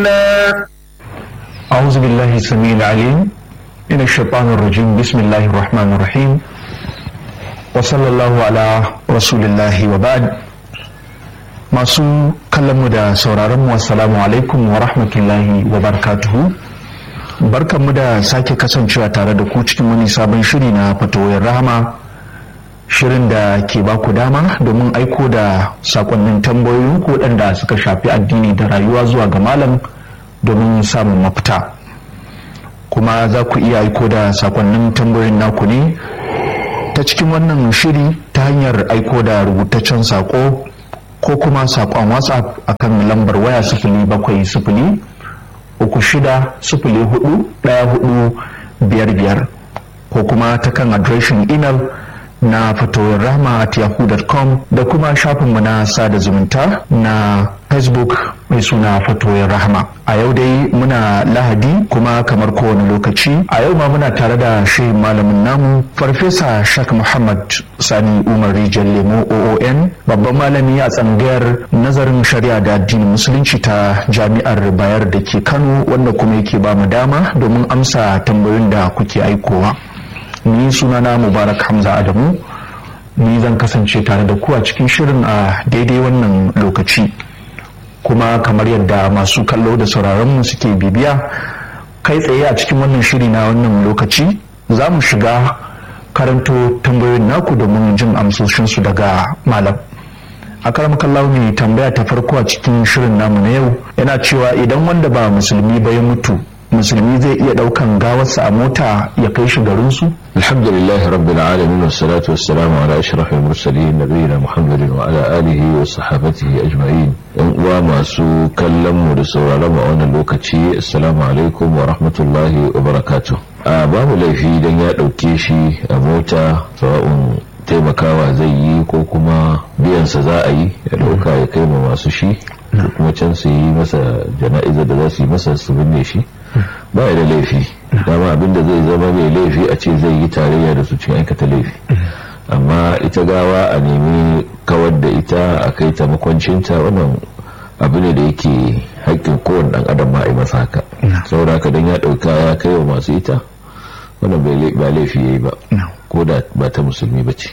أعوذ بالله السميع العليم من الشيطان الرجيم بسم الله الرحمن الرحيم وصلى الله على رسول الله وبعد masu kallonmu da sauraronmu assalamu alaikum wa rahmatullahi wa barakatuhu barkanmu da sake kasancewa tare da ku cikin wani sabon shiri na fatoyin rahama shirin da ke baku dama domin aiko da sakonnin tambayoyin ku waɗanda suka shafi addini da rayuwa zuwa ga malam domin samun mafita kuma za ku iya aiko da sakonnin tambayoyin naku ne ta cikin wannan shiri ta hanyar aiko da rubutaccen sako ko kuma sakon whatsapp akan lambar waya sifili bakwai sifili uku shida sifili hudu ɗaya hudu biyar biyar ko kuma ta kan adireshin imel na fatoyin rahma at yahoo.com da kuma shafinmu na sada zumunta na facebook mai suna fatoyin rahma a yau dai muna lahadi kuma kamar kowane lokaci a yau ma muna tare da shi malamin namu farfesa shak muhammad sani umar rijal lemo oon babban malami a tsangayar nazarin shari'a da addinin musulunci ta jami'ar bayar da ke kano wanda kuma yake ba mu dama domin amsa tambayoyin da kuke aikowa ni sunana mubarak hamza adamu ni zan kasance tare da ku a cikin shirin a daidai wannan lokaci kuma kamar yadda masu kallo da sauraronmu suke bibiya kai tsaye a cikin wannan shiri na wannan lokaci za mu shiga karanto tambayoyin naku domin jin amsoshinsu daga malam a karamakallahu ne tambaya ta farko a cikin shirin namu na yau yana cewa idan wanda ba musulmi ba ya mutu musulmi zai iya daukan gawarsa a mota ya kai shi garinsu? alhamdulillahi rabbil alamin wassalatu wassalamu ala ashrafil mursalin nabiyina muhammadin wa ala alihi wa sahabatihi ajma'in yan uwa masu kallon mu da sauraron mu a wannan lokaci assalamu alaikum wa rahmatullahi wa barakatuh a babu laifi dan ya dauke shi a mota sawa'un taimakawa zai yi ko kuma biyansa za a yi ya dauka ya kai ma masu shi kuma can su yi masa jana'izar da za su yi masa su binne shi ba da laifi dama abinda zai zama mai laifi a ce zai yi tarayya da su cikin aikata laifi amma ita gawa a nemi kawar da ita a kai ta makwancinta wannan abu ne da yake haƙƙin kowane ɗan adam ma a yi masa haka saboda haka don ya ɗauka ya kai wa masu ita wannan ba laifi ya yi ba ko da ba ta musulmi ba ce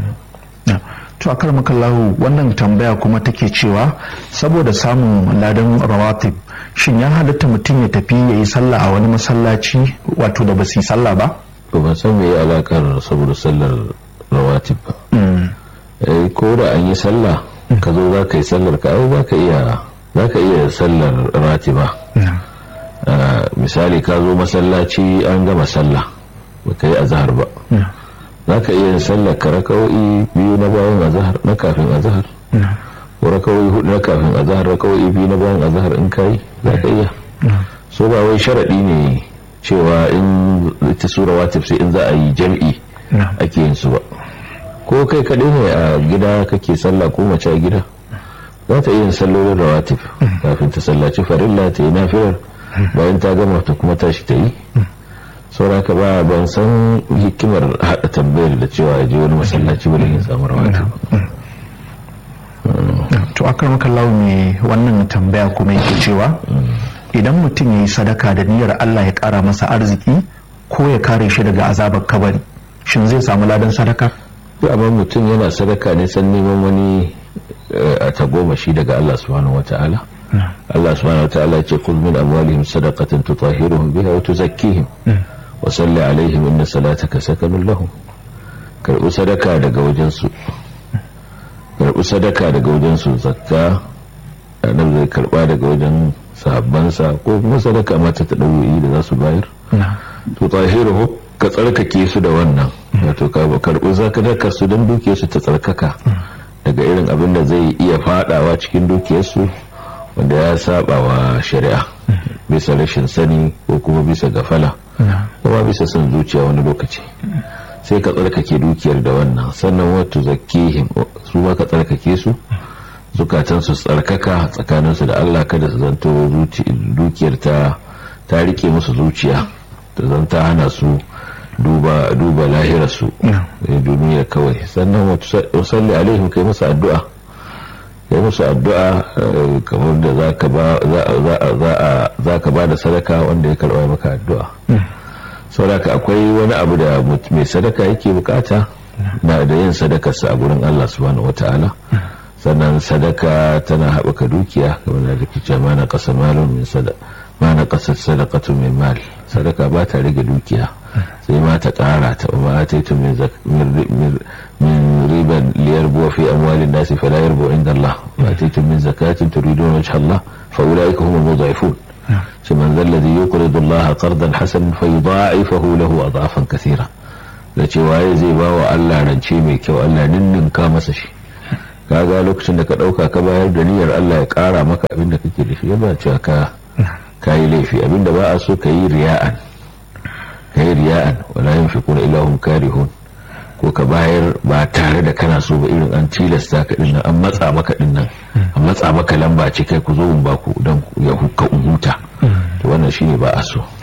to a karmakallahu wannan tambaya kuma take cewa saboda samun ladan rawatib shin ya halatta mutum ya tafi ya yi sallah a wani masallaci wato da ba su yi sallah ba ba ban san me alakar saboda sallar rawatib ba eh ko da an yi sallah ka zo za ka yi sallar ka ai za ka iya za ka iya sallar ratiba misali ka zo masallaci an gama sallah ba ka yi azhar ba za ka iya sallar ka raka'o'i biyu na bayan azhar na kafin azhar ko raka'o'i hudu na kafin azhar raka'o'i biyu na bayan azhar in kai za ka iya so ba wai sharadi ne cewa in ita sura watif sai in za a yi jam'i ake yin su ba ko kai kaɗai ne a gida kake sallah ko mace a gida za ta iya sallolin rawatif kafin ta sallaci farilla ta yi nafilar bayan ta gama ta kuma tashi ta yi sauraka ba ban san hikimar haɗa tambayar da cewa ya je wani masallaci wani yin samu rawata to akar makallahu mai wannan tambaya kuma yake cewa idan mutum ya yi sadaka da niyyar Allah ya ƙara masa arziki ko ya kare shi daga azabar kabari shin zai samu ladan sadaka amma mutum yana sadaka ne san neman wani a tagomashi daga Allah subhanahu wata'ala Allah subhanahu wata'ala ya ce kul min amwalihim sadaqatan tutahhiruhum biha wa tuzakkihim wasalli alaihim inna salataka sakanun lahum karɓi sadaka daga wajensu karɓi sadaka daga wajensu zakka nan zai karɓa daga wajen sahabbansa ko kuma sadaka mata ta ɗauyi da za su bayar to tahiru ka tsarkake su da wannan wato ka karɓi zakadaka su don dukiyarsu ta tsarkaka daga irin abin da zai iya fadawa cikin dukiyarsu wanda ya saba wa shari'a bisa rashin sani ko kuma bisa gafala kuma bisa son zuciya wani lokaci sai ka tsarkake dukiyar da wannan sannan wato zakihim su ma ka tsarkake su zukatan su tsarkaka tsakaninsu da Allah kada su zanto dukiyar ta ta rike musu zuciya ta zanta hana su duba duba lahirarsu duniya kawai sannan wato salli alaihim kai masa addu'a kai musu addu'a kamar da za ka ba da sadaka wanda ya karɓa maka addu'a sauraka akwai wani abu da mai sadaka yake bukata na da yin sadakarsa a gurin Allah subhanahu wata'ala sannan sadaka tana haɓaka dukiya kamar da kice mana ƙasa malon min sadaka mana ƙasar sadakatu min mal sadaka ba ta rage dukiya sai ma ta ƙara ta ba ta yi min riban liyar buwa fi amwalin nasi fala yarbu inda Allah ba ta yi min zakatin turidun wajh Allah fa ulaika humul mudha'ifun shi man zalla zai yuqridu Allah qardan hasan fa yudha'ifahu lahu adhafan kathira da cewa ya zai ba wa Allah rance mai kyau Allah ninninka masa shi kaga lokacin da ka dauka ka bayar da niyyar Allah ya kara maka abin da kake da shi yana cewa ka kayi laifi abinda ba a so kayi riya'an kayi riya'an wala yunfiquna illa hum karihun ko ka bayar ba tare da kana so ba irin an tilasta ka din an matsa maka din nan an matsa maka lamba ce kai ku zo mun ba ku dan ya hukka huta to wannan shine ba a so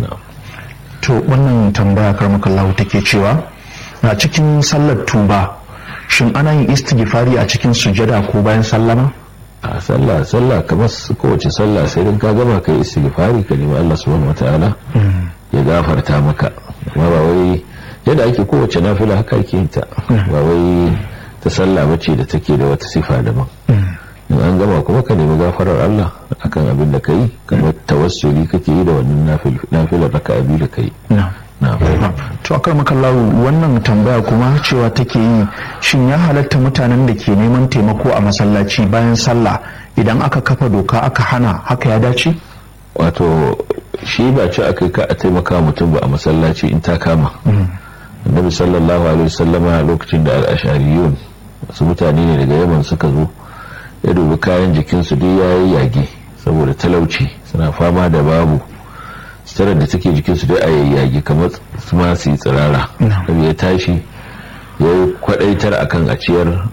to wannan tambaya karmakallahu take cewa a cikin sallar tuba shin ana yin istighfari a cikin sujada ko bayan sallama a sallah sallah kamar kowace sallah sai din ka gama kai istighfari ka nemi Allah subhanahu wataala ya gafarta maka amma ba wai yadda ake kowace nafila haka ake yin ta ba wai ta sallah bace da take da wata sifa daban in an gama kuma ka nemi gafarar Allah akan abin da kai kamar tawassuli kake yi da wannan nafilar raka'a biyu da kai to akar makallahu wannan tambaya kuma cewa take yi shin ya halatta mutanen da ke neman taimako a masallaci bayan sallah idan aka kafa doka aka hana haka ya dace wato shi ba ce aka ka a taimaka mutum ba a masallaci in ta kama annabi sallallahu alaihi wasallama lokacin da al-ashariyun wasu mutane ne daga yaman suka zo ya dubi kayan jikinsu duk yayi yage saboda talauci suna fama da babu sitarar da take jikinsu dai a yayyage kamar su ma su yi tsirara ya tashi ya yi kwadaitar akan a ciyar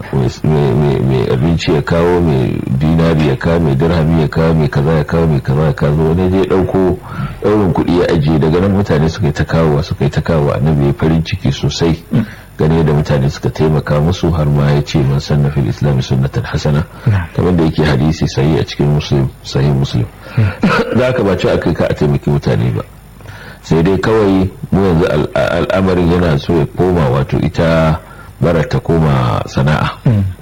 mai abinci ya kawo mai dinari ya kawo mai dirhami ya kawo mai kaza ya kawo mai kaza ya kawo wani zai dauko daurin kuɗi ya ajiye daga nan mutane suka yi ta kawowa suka yi ta kawowa annabi ya farin ciki sosai gane da mutane suka taimaka musu har ma ya ce man sanna fil islam sunnatan hasana kamar da yake hadisi sahi a cikin muslim sahih muslim da aka ba ci aka ka a taimaki mutane ba sai dai kawai mu yanzu al'amarin yana so ya koma wato ita bara ta koma sana'a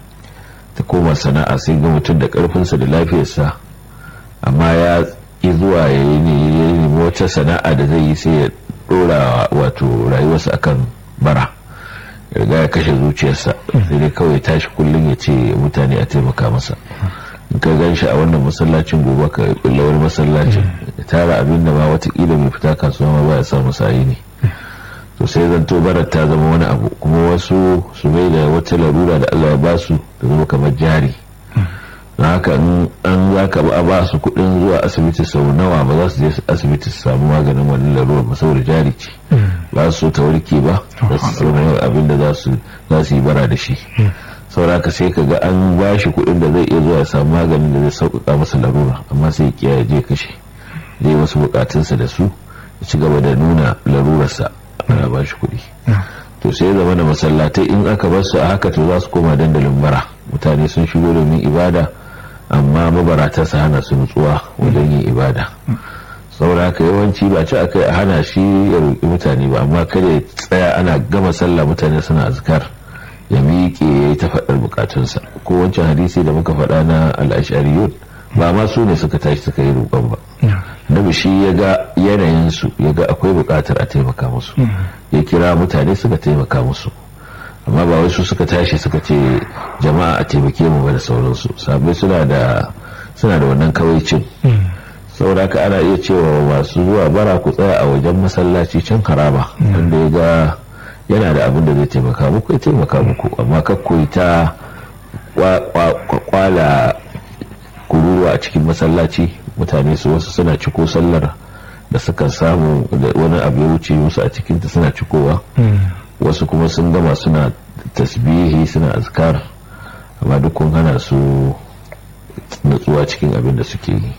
ta koma sana'a sai ga mutum da karfinsa da lafiyarsa amma ya ki zuwa ya yi ne wata sana'a da zai yi sai ya dora wato rayuwarsa akan bara riga ya kashe zuciyarsa sai dai kawai tashi kullum ya ce mutane a taimaka masa in ka gan shi a wannan masallacin gobe ka kulla wani masallacin ya tara abin da ma watakila mai fita kasuwa ma ba ya samu sayi ne to sai zanto barar ta zama wani abu kuma wasu su bai da wata larura da Allah ya ba su da zama kamar jari na haka an za ka ba ba su kuɗin zuwa asibiti sau nawa ba za su je asibiti su samu maganin wani larura ba saboda jari ce ba su so ta warke ba za su samu abin da za su yi bara da shi sauraka sai ka ga an ba shi kuɗin da zai iya zuwa ya samu maganin da zai sauƙaƙa masa larura amma sai ya kiyaye je kashe zai wasu buƙatunsa da su ya ci gaba da nuna larurarsa ana ba shi kuɗi to sai ya zama da masallatai in aka bar su a haka to za su koma dandalin bara mutane sun shigo domin ibada amma mabarata su hana su nutsuwa wajen yin ibada saboda haka yawanci ba ci aka hana shi ya roƙi mutane ba amma kada ya tsaya ana gama sallah mutane suna azkar ya miƙe ya yi ta faɗar bukatunsa ko wancan hadisi da muka faɗa na al'ashariyun ba ma su ne suka tashi suka yi roƙon ba nabi shi ya ga yanayinsu ya ga akwai buƙatar a taimaka musu ya kira mutane suka taimaka musu amma ba wasu suka tashi suka ce jama'a a taimake mu ba da sauransu sabai suna da suna da wannan kawaicin saboda haka ana iya cewa masu zuwa bara ku tsaya a wajen masallaci can haraba wanda ya ga yana da abin da zai taimaka muku ya taimaka muku amma kakkoyi ta kwala kururuwa a cikin masallaci mutane su wasu suna ciko sallar da suka samu da wani abu ya wuce musu a cikinta suna cikowa wasu kuma sun gama suna tasbihi suna azkar amma duk kun hana su natsuwa cikin abin da suke yi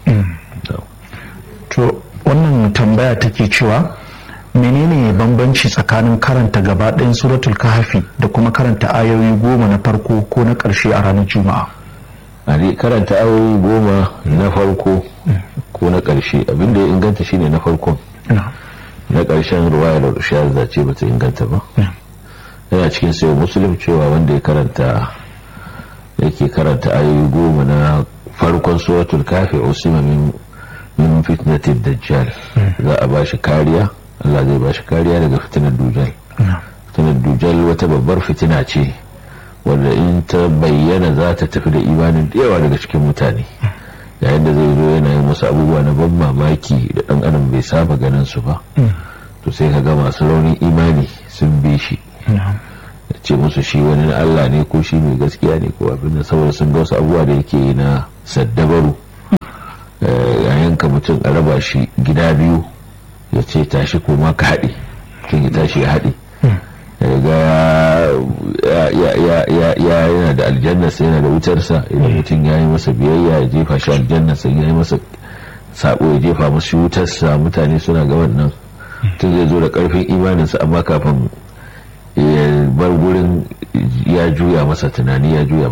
to wannan tambaya take cewa menene bambanci tsakanin karanta gaba ɗayan suratul kahfi da kuma karanta ayoyi goma na farko ko na ƙarshe a ranar juma'a a karanta ayoyi goma na farko ko na ƙarshe abinda ya inganta shine na farkon na ƙarshen ruwayar shahada ce bata inganta ba yana cikin sayo musulun cewa wanda ya karanta yake karanta ayoyi goma na farkon suratul kafi usima min min fitnatin dajjal za a bashi kariya Allah zai bashi kariya daga fitinar dujal fitinar dujal wata babbar fitina ce wanda in ta bayyana za ta tafi da imanin da yawa daga cikin mutane yayin da zai zo yana yin wasu abubuwa na ban mamaki da dan adam bai saba ganin su ba to sai ka ga masu raunin imani sun bi shi ce musu shi wani na Allah ne ko shi mai gaskiya ne ko abin da saboda sun ga wasu abubuwa da yake yi na saddabaru yayin ka mutum a raba shi gida biyu ya ce tashi ko ma ka haɗe mutum ya tashi ya haɗe ga ya yana da aljannasa yana da wutarsa idan mutum ya yi masa biyayya ya jefa shi aljannasa ya yi masa sabo ya jefa masu wutarsa mutane suna ga wannan mutum zai zo da karfin imaninsa amma kafin ya bar gurin ya juya masa tunani ya juya